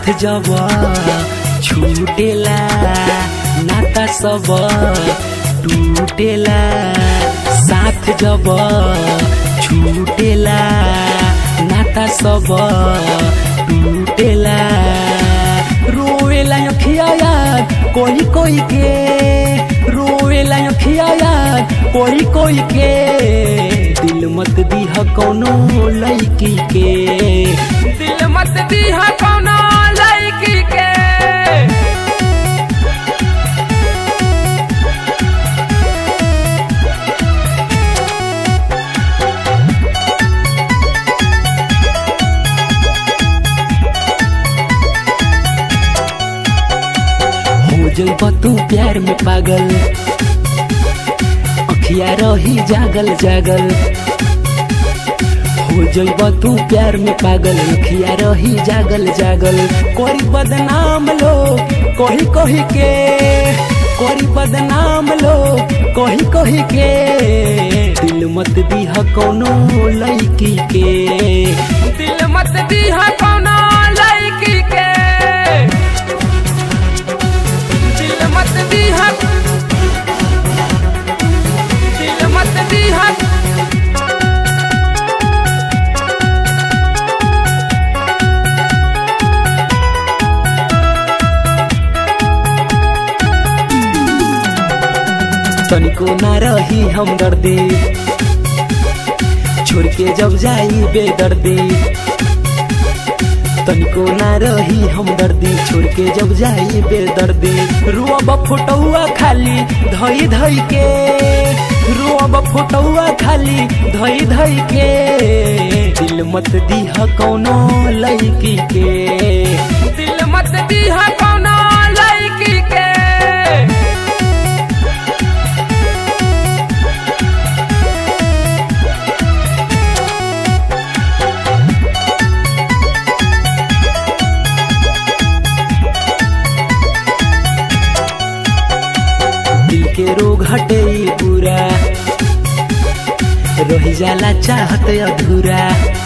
साथ जब छूटेला नाता सब टूटेला साथ जब छूटेला नाता सब टूटेला रोवेला अखिया याद कोई कोई के रोवेला अखिया याद कोई कोई के दिल मत दीह कौनो लड़की के दिल मत दीहा कौनो लड़की के हो जइब तू प्यार में पागल अखिया रही जागल जागल हो जइब तू प्यार में पागल अखिया रही जागल जागल कोई बदनाम लोग कही कही के कोई बदनाम लोग कही कही के दिल मत दीह कौनो लड़की के दिल मत दीहा कौनो लड़की के दिल मत दीहा दिल मत दीहा तनिको ना रही हम दर्दी छोड़ के जब जाई बेदर्दी तनिको ना रही हम दर्दी छोड़ के जब जाई बेदर्दी रुअब फोटौआ खाली धई धई के रुअब फोटौआ खाली धई धई के दिल मत दीह कौनो लड़की के दिल मत दीहा कौनो लड़की के दिल के रोग हटे पूरा रही जाला चाहत अधूरा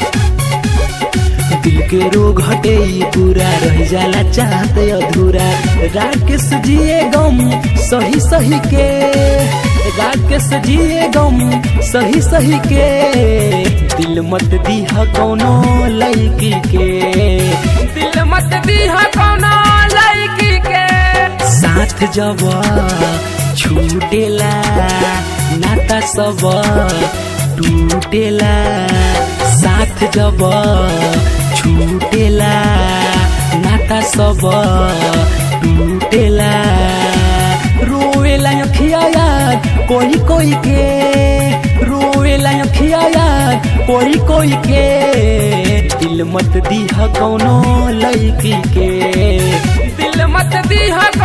दिल के रोग हटे पूरा रही जाला चाहत अधूरा राकेश जिए गम सही सही के राकेश जिए गम सही सही के दिल मत दीह कौनो लड़की के दिल मत दीहा कौनो लड़की के साथ जब छूटेला नाता सब टूटेला साथ जब छूटेला नाता सब टूटेला रोवेला अखिया याद कोई कोई के रोवेला अखिया याद कोई कोई के दिल मत दीह कौनो लड़की के दिल मत दीहा